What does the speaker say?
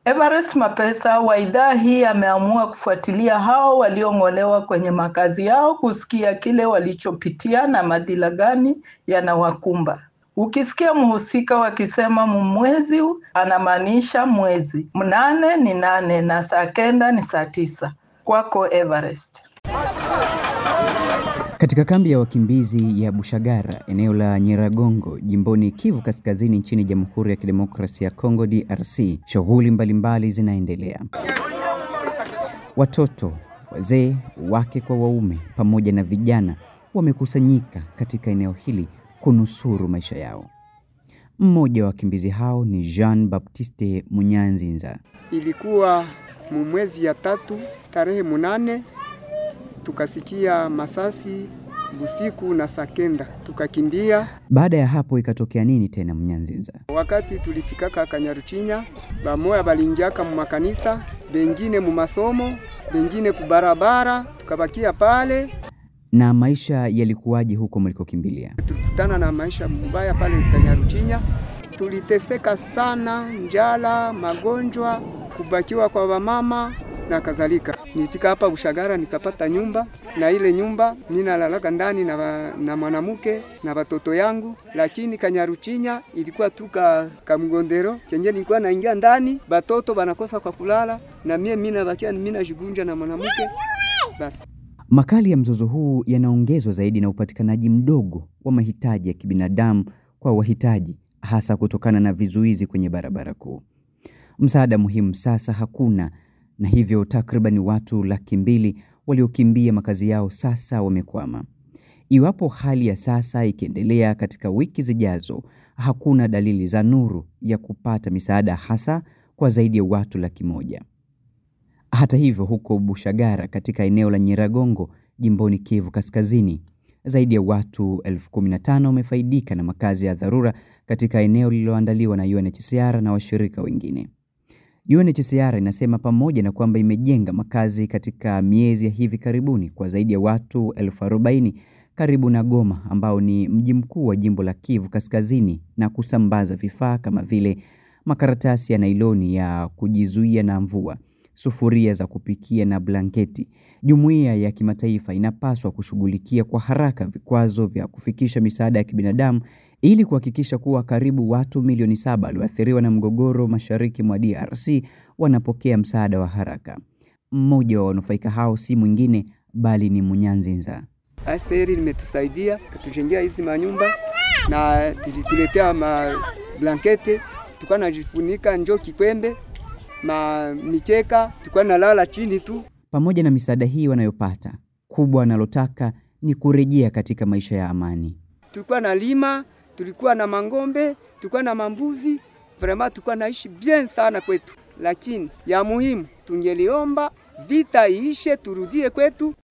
Everest Mapesa wa idhaa hii ameamua kufuatilia hao waliong'olewa kwenye makazi yao kusikia kile walichopitia na madhila gani yanawakumba. Ukisikia mhusika wakisema mumwezi anamaanisha mwezi. Mnane ni nane na saa kenda ni saa tisa. Kwako Everest. Katika kambi ya wakimbizi ya Bushagara, eneo la Nyiragongo, jimboni Kivu Kaskazini nchini Jamhuri ya Kidemokrasia ya Kongo DRC, shughuli mbalimbali zinaendelea. Watoto, wazee, wake kwa waume pamoja na vijana wamekusanyika katika eneo hili kunusuru maisha yao. Mmoja wa wakimbizi hao ni Jean Baptiste Munyanzinza. Ilikuwa mwezi ya tatu tarehe munane tukasikia masasi busiku na sakenda tukakimbia. Baada ya hapo ikatokea nini tena Munyanzinza? Wakati tulifikaka Kanyaruchinya, bamoya balingiaka mu makanisa, bengine mu masomo, bengine kubarabara, tukabakia pale. Na maisha yalikuwaje huko mlikokimbilia? Tulikutana na maisha mbaya pale Kanyaruchinya, tuliteseka sana, njala, magonjwa, kubakiwa kwa wamama na kadhalika. Nilifika hapa Bushagara nikapata nyumba, na ile nyumba ninalalaka ndani na, na mwanamke na watoto yangu, lakini Kanyaruchinya ilikuwa tu kamgondero chenye nilikuwa naingia ndani, batoto banakosa kwa kulala, na mie mimi nabakia mimi najigunja na mwanamke basi. Makali ya mzozo huu yanaongezwa zaidi na upatikanaji mdogo wa mahitaji ya kibinadamu kwa wahitaji, hasa kutokana na vizuizi kwenye barabara kuu. Msaada muhimu sasa hakuna na hivyo takriban watu laki mbili waliokimbia makazi yao sasa wamekwama. Iwapo hali ya sasa ikiendelea katika wiki zijazo, hakuna dalili za nuru ya kupata misaada hasa kwa zaidi ya watu laki moja. Hata hivyo, huko Bushagara katika eneo la Nyiragongo jimboni Kivu Kaskazini, zaidi ya watu elfu kumi na tano wamefaidika na makazi ya dharura katika eneo lililoandaliwa na UNHCR na washirika wengine. UNHCR inasema pamoja na kwamba imejenga makazi katika miezi ya hivi karibuni kwa zaidi ya watu elfu arobaini karibu na Goma ambao ni mji mkuu wa jimbo la Kivu Kaskazini na kusambaza vifaa kama vile makaratasi ya nailoni ya kujizuia na mvua, sufuria za kupikia na blanketi. Jumuiya ya kimataifa inapaswa kushughulikia kwa haraka vikwazo vya kufikisha misaada ya kibinadamu ili kuhakikisha kuwa karibu watu milioni saba walioathiriwa na mgogoro mashariki mwa DRC wanapokea msaada wa haraka. Mmoja wa wanufaika hao si mwingine bali ni Munyanzinza. Aseri limetusaidia kutujengea hizi manyumba na ilituletea mablankete, tukawa najifunika njo kikwembe ma mikeka, tukawa nalala chini tu. Pamoja na misaada hii wanayopata, kubwa analotaka ni kurejea katika maisha ya amani. Tulikuwa na lima, tulikuwa na mangombe, tulikuwa na mambuzi, vraiment tulikuwa naishi bien sana kwetu, lakini ya muhimu tungeliomba vita iishe, turudie kwetu.